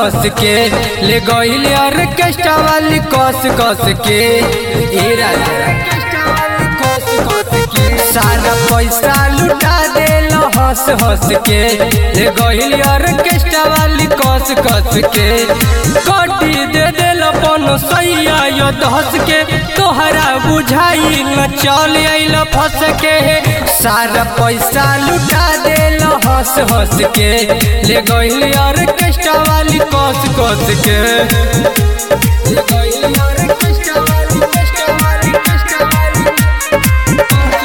हंस के ले गईल ऑर्केस्ट्रा वाली कस कस के ए राजा कस कस के सारा पैसा लुटा देल हंस हंस के ले गईल ऑर्केस्ट्रा वाली कस कस के कटी दे देल अपन सैया यो धस के तोहरा बुझाई न चल आइल फंस के सारा पैसा लुटा देल हंस हंस के ले गईल ऑर्केस्ट्रा वाली कस कस के ले गईल ऑर्केस्ट्रा वाली ऑर्केस्ट्रा वाली ऑर्केस्ट्रा वाली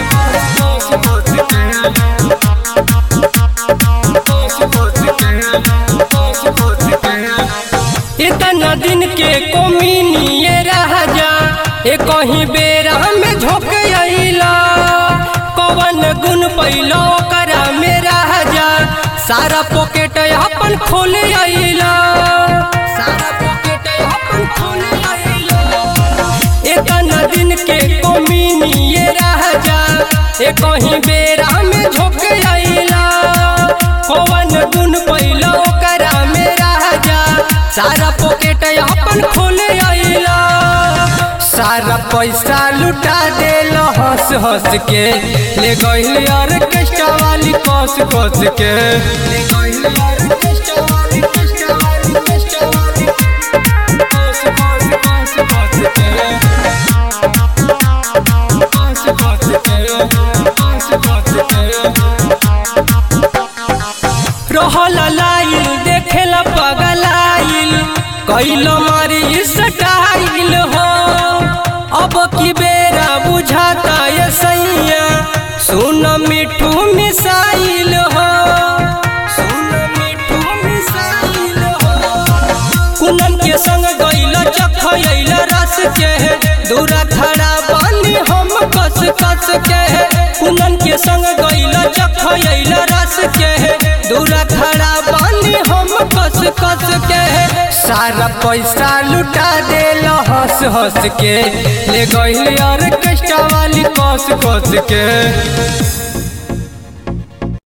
इतना दिन के कोमिनी ये राजा ए कहीं बेरा में झोंक अइला कवन गुण पैलो करा मेरा राजा सारा पॉकेट अपन खोल अइला सारा पॉकेट अपन खोल अइला इतना दिन के कोमिनी ये राजा ए कहीं बेरा में झोंक अइला कवन गुण पैलो करा मेरा राजा सारा पॉकेट अपन खोले अइला सारा पैसा लुटा देल हंस हंस के ले गईल ऑर्केस्ट्रा वाली कस कस के ले गईल ऑर्केस्ट्रा वाली ऑर्केस्ट्रा वाली ऑर्केस्ट्रा वाली कस कस कस कस के कस कस के कस कस के रहल लाइल देखेला पगलाइल कैल मारी स्टाइल हो अब की बेरा बुझाता ये सैया सुन मिठू मिसाइल हो सुन मिठू मिसाइल हो कुनन के संग गइल चखइल रस के दूरा खड़ा बानी हम कस कस के कुनन के संग गइल चखइल रस के दूरा खड़ा बानी हम कस कस के सारा पैसा लुटा देल हंस हंस के ले गइल ऑर्केस्ट्रा वाली कस कस के